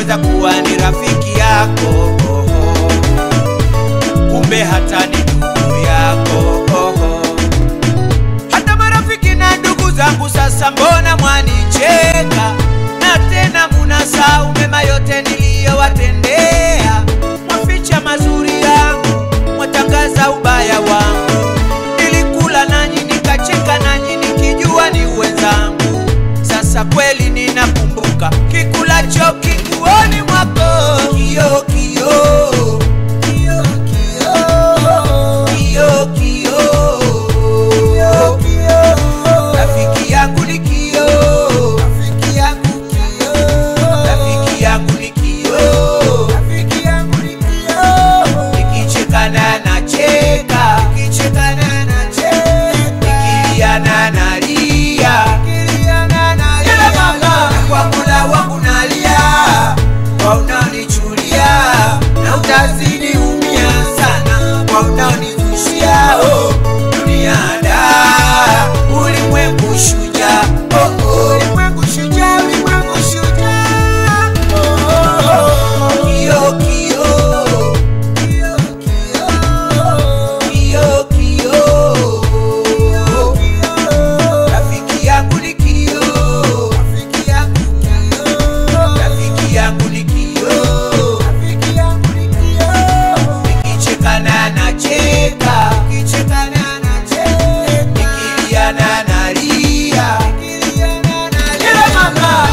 naweza kuwa ni rafiki yako kumbe hata ni ndugu yako hata marafiki na ndugu zangu sasa mbona mwanicheka na tena munasahau mema yote niliyowatendea mwaficha mazuri yangu mwatangaza ubaya wangu nilikula nanyi nikacheka nanyi nikijua ni wenzangu sasa kweli ninakumbuka kikulacho kiguoni mwako kio kio kio kio kio kio rafiki yangu ni kio rafiki yangu kio rafiki yangu ni kio rafiki yangu ni kio nikichekana nacheka nikichekana nacheka nikiliana nalia nikiliana nalia kwa mola wangu nalia kwa unaonichulia na utazidi umia sana kwa unaonizushia oh, dunia da ulimwengu shuja oh, oh, ulimwengu shuja ulimwengu shuja oh, oh, oh. kio kio kio kio kio kio rafiki yangu ni kio rafiki yangu kio rafiki yangu ni kio rafiki yangu ni kio nikichekana nacheka nikichekana nacheka nikiliana nalia nikiliana nalia mama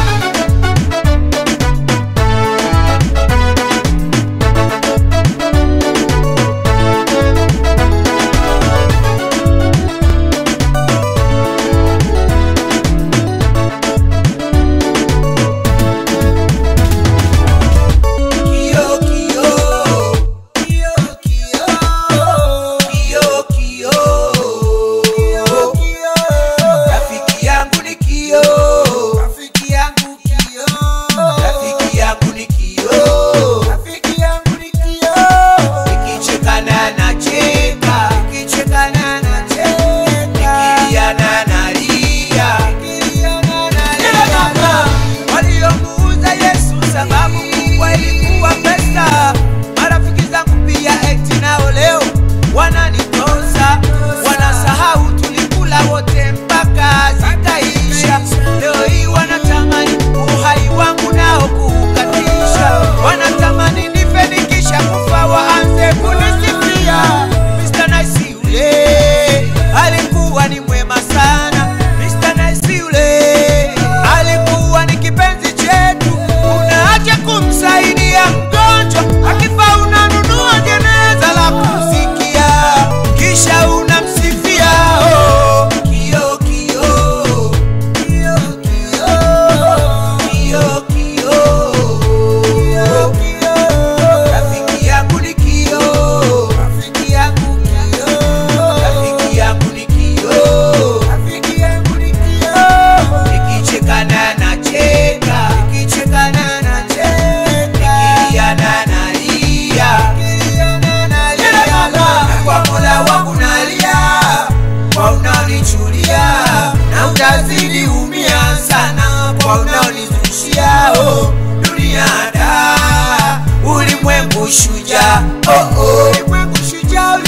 Kio kio kio kio kio kio kio rafiki yangu ni kio rafiki yangu kio rafiki yangu ni kio rafiki yangu ni kio nikichekana nacheka nikichekana nacheka nikiliana nalia nikiliana nalia waliomuuza Yesu sababu kubwa ilikuwa pesa. Marafiki zangu pia eti nao leo wananitosa, wanasahau tulikula wote mpaka zikaisha. Leo hii wanatamani uhai wangu nao kuukatisha, wanatamani nife nikisha kufa waanze kunisifia. Mr. Nice yule alikuwa ni mwema sana. Mr. Nice yule alikuwa ni kipenzi chetu, unaacha kumsaidia mgonjwa, akifa unanunua jeneza la kumsikia, kisha unamsifia oh. Kio kio kio kio kio kio kio rafiki yangu ni kio rafiki yangu kio rafiki yangu ni kio rafiki yangu ni kio nikichekana nacheka nikichekana nacheka nikiliana nalia nikiliana nalia na kwa mola wangu nalia kwa unaonichulia na utazidi umia sana kwa unaonizushia oh, dunia da ulimwengu shuja oh, oh. ulimwengu shuja